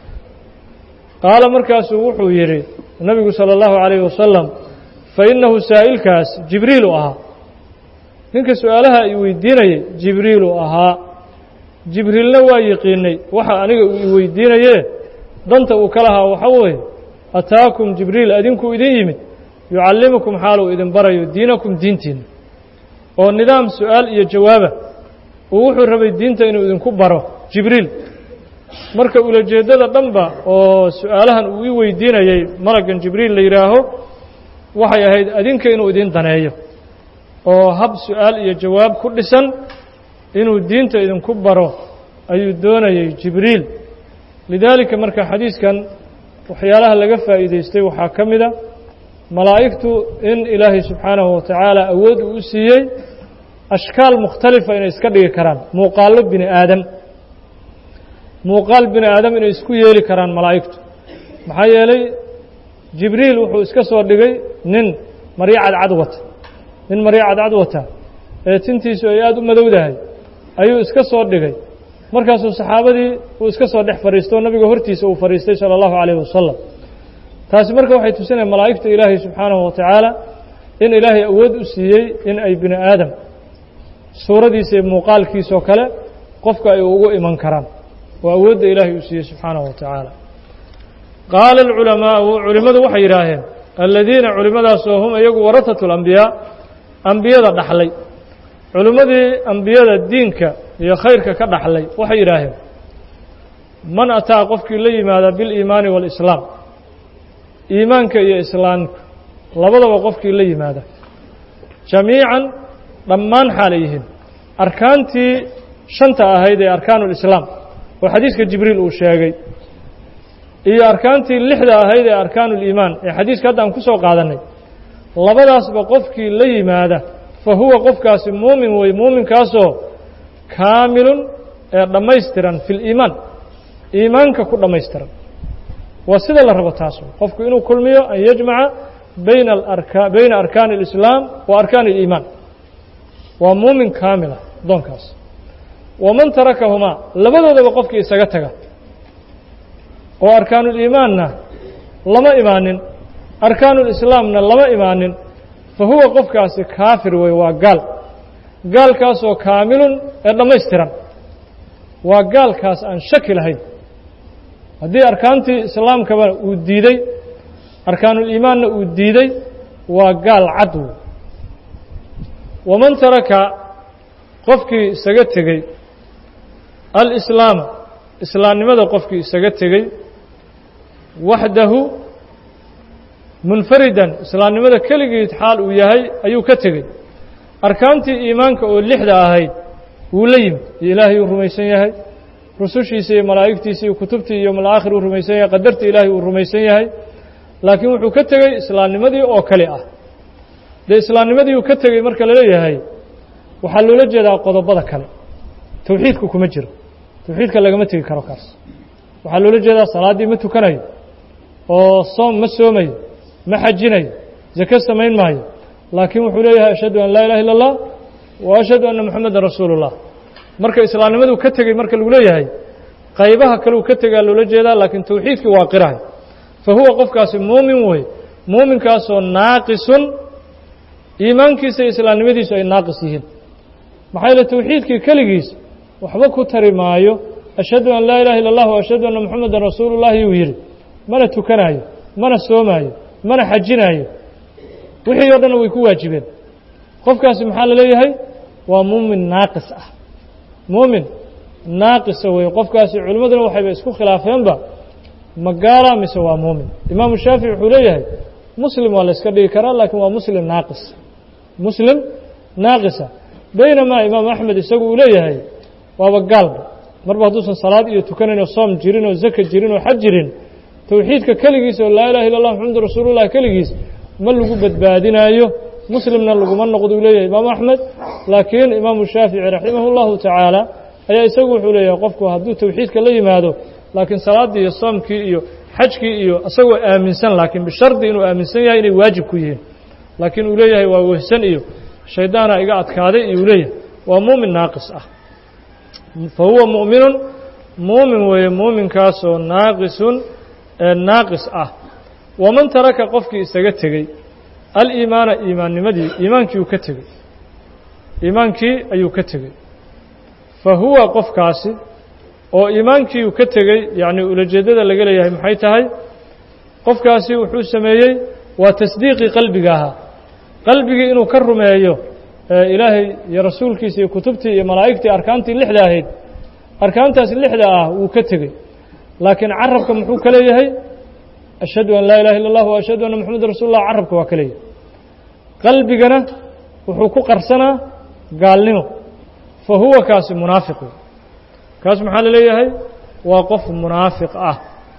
qaala markaasuu wuxuu yidhi nabigu salى اllahu عalayh wasalam fainahu saa'ilkaas jibriilu ahaa ninka su-aalaha i weydiinayay jibriilu ahaa jibriilna waa yiqiinay waxa aniga uu i weydiinaye danta uu ka lahaa waxa weeye ataakum jibriil adinkuu idin yimid yucallimukum xaaluu idin barayo diinakum diintiinna oo nidaam su-aal iyo jawaaba uu wuxuu rabay diinta inuu idinku baro jibriil marka ulajeeddada dhanba oo su-aalahan uu i weydiinayey malaggan jibriil la yidhaaho waxay ahayd adinka inuu idin daneeyo oo hab su-aal iyo jawaab ku dhisan inuu diinta idinku baro ayuu doonayey jibriil lidaalika marka xadiiskan waxyaalaha laga faa'iidaystay waxaa ka mida malaa'igtu in ilaahay subxaanahu wa tacaala awood uu u siiyey ashkaal mukhtalifa inay iska dhigi karaan muuqaallo bini aadam muuqaal bini aadam inay isku yeeli karaan malaa'igtu maxaa yeelay jibriil wuxuu iska soo dhigay nin maryo cadcad wata nin maryo cadcad wata ee tintiisu ay aada u madowdahay ayuu iska soo dhigay markaasuu saxaabadii uu iska soo dhex fadhiisto o nabiga hortiisa uu fadhiistay sala allahu calayh wasalam taasi marka waxay tusinaya malaa'igta ilaahay subxaanahu wa tacaala in ilaahay awood u siiyey in ay bini aadam suuradiisa iyo muuqaalkiisoo kale qofka ay ugu iman karaan oo awoodda ilaahay uu siiyey subxaanahu wa tacaala qaala alculamaa'u culimmadu waxay yidhaaheen aladiina culimmadaasoo hum iyagu warahatu alambiyaa ambiyada dhaxlay culimmadii ambiyada diinka iyo khayrka ka dhaxlay waxay yidhaaheen man ataa qofkii la yimaada biliimaani waalislaam iimaanka iyo islaamka labadaba qofkii la yimaada jamiican dhammaan xaalay yihiin arkaantii shanta ahayd ee arkaanu lislaam oo xadiiska jibriil uu sheegay iyo arkaantii lixda ahayd ee arkaanu liimaan ee xadiiska hadda aan ku soo qaadannay labadaasba qofkii la yimaada fa huwa qofkaasi muumin wey muuminkaasoo kaamilun ee dhammaystiran fi liimaan iimaanka ku dhammaystiran waa sida la rabo taasu qofku inuu kulmiyo an yajmaca bayna aarka bayna arkaani اlislaam wa arkaani اliimaan waa muumin kaamila adoonkaas waman tarakahumaa labadoodaba qofkii isaga taga oo arkaanuliimaanna lama imaanin arkaanulislaamna lama imaanin fa huwa qofkaasi kaafir wey waa gaal gaalkaasoo kaamilun ee dhammaystiran waa gaalkaas aan shaki lahayn haddii arkaantii islaamkaba uu diiday arkaanuliimaanna uu diiday waa gaal cad wey waman taraka qofkii isaga tegey alislaama islaamnimada qofkii isaga tegey waxdahu munfaridan islaamnimada keligiid xaal uu yahay ayuu ka tegey arkaantii iimaanka oo lixda ahayd wuu la yimid iyo ilaahay uu rumaysan yahay rusushiisa iyo malaa'igtiisa iyo kutubtii iyo malaakhir uu rumaysan yahay qadartii ilaahay uu rumaysan yahay laakiin wuxuu ka tegey islaamnimadii oo kale ah dee islaamnimadii uu ka tegey marka laleeyahay waxaa loola jeedaa qodobada kale towxiidku kuma jiro towxiidka lagama tegi karo kaas waxaa loola jeedaa salaaddii ma tukanayo oo soom ma soomayo ma xajinayo zake samayn maayo laakiin wuxuu leeyahay ashhadu an laa ilaha illa اllah wa ashhadu anna moxamedan rasuulu اllah marka islaamnimaduu ka tegey marka lagu leeyahay qaybaha kaleu ka tegaa loola jeedaa laakiin towxiidkii waa qirahay fa huwa qofkaasi muumin wey muuminkaasoo naaqisun iimaankiisa iyo islaamnimadiisu ay naaqis yihiin maxaa yeele tawxiidkii keligiis waxba ku tari maayo ashhadu an laa ilaha illa allah wa ashhadu anna moxamedan rasuulullahi yuu yidhi mana tukanaayo mana soomaayo mana xajinaayo wixii o dhanna way ku waajibeen qofkaasi maxaa la leeyahay waa muumin naaqis ah muumin naaqisa weeye qofkaasi culimmaduna waxayba isku khilaafeenba ma gaala mise waa muumin imaamu shaafici wuxuu leeyahay muslim waa la iska dhigi karaa laakiin waa muslim naaqis muslim naaqisa baynamaa imaam axmed isagu uu leeyahay waaba gaalba marba hadduusan salaad iyo tukanayn oo soom jirin oo zaka jirin oo xaj jirin tawxiidka keligiis oo laa ilaha illa allah maxamadu rasuulullah keligiis ma lagu badbaadinaayo muslimna laguma noqdo uu leeyahay imaamu axmed laakiin imaamu shaafici raximah اllahu tacaala ayaa isagu wuxuu leeyahay qofku hadduu tawxiidka la yimaado laakiin salaaddii iyo soomkii iyo xajkii iyo isagoo aaminsan laakiin bishardi inuu aaminsan yahay inay waajib ku yihiin laakiin uu leeyahay waa wehsan iyo shaydaana iga adkaaday iyo uu leeyahay waa muumin naaqis ah fa huwa mu'minun muumin weeye muuminkaasoo naaqisun ee naaqis ah waman taraka qofkii isaga tegey aliimaana iimaannimadii iimaankii uu ka tegey iimaankii ayuu ka tegey fa huwa qofkaasi oo iimaankii uu ka tegey yacni ulajeeddada laga leeyahay maxay tahay qofkaasi wuxuu sameeyey waa tasdiiqii qalbiga ahaa qalbigii inuu ka rumeeyo ilaahay iyo rasuulkiisa iyo kutubtii iyo malaa'igtii arkaantii lixda ahayd arkaantaas lixda ah wuu ka tegey laakiin carabka muxuu ka leeyahay ashhadu an laa ilaha illa allah wa ashhadu anna moxameda rasul llah carabka waa ka leeyahay qalbigana wuxuu ku qarsanaa gaalnimo fa huwa kaasi munaafiq wey kaas maxaa la leeyahay waa qof munaafiq ah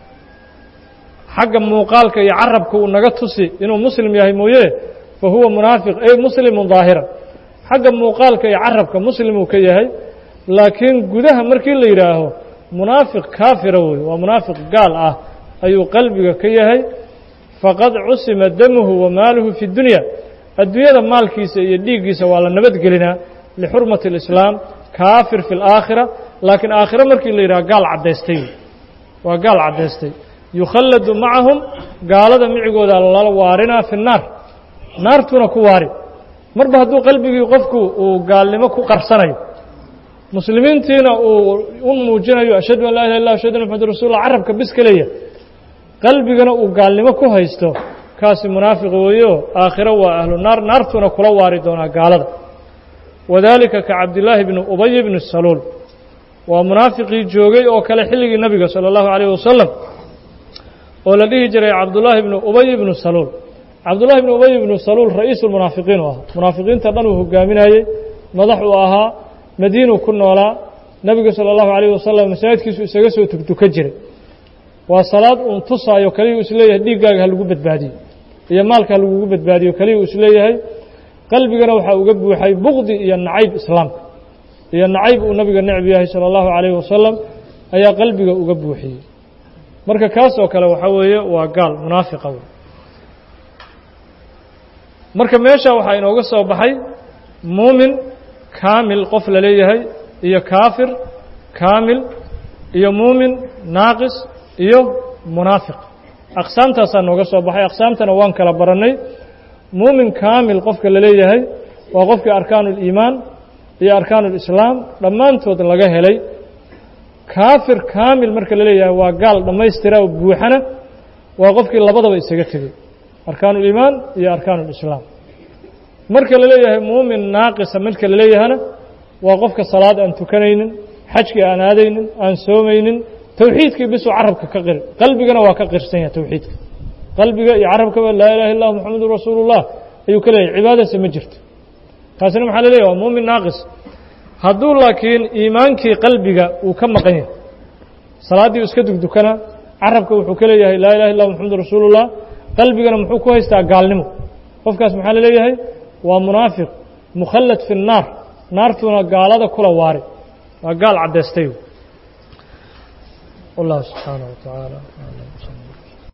xagga muuqaalka iyo carabka uu naga tusi inuu muslim yahay mooye fa huwa munaafiq ey muslimun daahiran xagga muuqaalka iyo carabka muslimuu ka yahay laakiin gudaha markii la yidhaaho munaafiq kaafira wey waa munaafiq gaal ah ayuu qalbiga ka yahay faqad cusima damuhu wa maaluhu fi dunya adduunyada maalkiisa iyo dhiiggiisa waa la nabadgelinaa lixurmati اlislaam kaafir fi اlaakhira laakiin aakhiro markii la yidhaha gaal caddaystay waa gaal caddaystay yukhalladu macahum gaalada micigooda lala waarinaa fi الnaar naartuuna ku waari marba hadduu qalbigii qofku uu gaalnimo ku qarsanayo muslimiintiina uu u muujinayo ashhadu an laa ilah illah ashhadu anna maxamad rasulullah carabka bis ka leeyahay qalbigana uu gaalnimo ku haysto kaasi munaafiq weeyo aakhiro waa ahlu naar naartuuna kula waari doonaa gaalada wadaalika ka cabdillaahi bni ubay bni saluul waa munaafiqii joogay oo kale xilligii nebiga sala allahu calayh wasalam oo la dhihi jiray cabdullaahi bni ubay bni saluul cabdullahi bni ubay bni saluul ra'iisu lmunaafiqiin u ahaa munaafiqiinta dhan uu hogaaminayey madax uu ahaa madiinuu ku noolaa nebiga sala allahu calayh wasalam masaajidkiisu isaga soo tugtuka jiray waa salaad uun tusaayo keliya uu isleeyahay dhiiggaaga ha lagu badbaadiyo iyo maalka ha lagugu badbaadiyo keliya uu isleeyahay qalbigana waxaa uga buuxay bukdi iyo nacayb islaamka iyo nacayb uu nabiga necb yahay sala allahu calayhi wasalam ayaa qalbiga uga buuxiyey marka kaas oo kale waxaa weeye waa gaal munaafiqa wey marka meesha waxaa inooga soo baxay muumin kaamil qof la leeyahay iyo kaafir kaamil iyo muumin naaqis iyo munaafiq aqsaamtaasaa nooga soo baxay aqsaamtana waan kala barannay muumin kaamil qofka la leeyahay waa qofkii arkaanu اliimaan iyo arkaanu اlislaam dhammaantood laga helay kaafir kaamil marka la leeyahay waa gaal dhammaystira oo buuxana waa qofkii labadaba isaga tegey arkaanu اliimaan iyo arkaanu اlislaam marka la leeyahay muumin naaqisa marka la leeyahana waa qofka salaad aan tukanaynin xajkii aan aadaynin aan soomaynin towxiidkii bisuu carabka ka qiri qalbigana waa ka qirsan yahay towxiidka qalbiga iyo carabkaba laa ilaha illah moxamedun rasuulullah ayuu ka leeyahay cibaadasa ma jirto taasina maxaa la leeyahy waa muumin naaqis hadduu laakiin iimaankii qalbiga uu ka maqan yahay salaaddii iska dugdukana carabka wuxuu ka leeyahay laa ilaha illah moxamedun rasuulullah qalbigana muxuu ku haystaa gaalnimo qofkaas maxaa la leeyahay waa munaafiq mukhallad fi الnaar naartuuna gaalada kula waari waa gaal caddaystay wallahu subxaanaه wa tacaala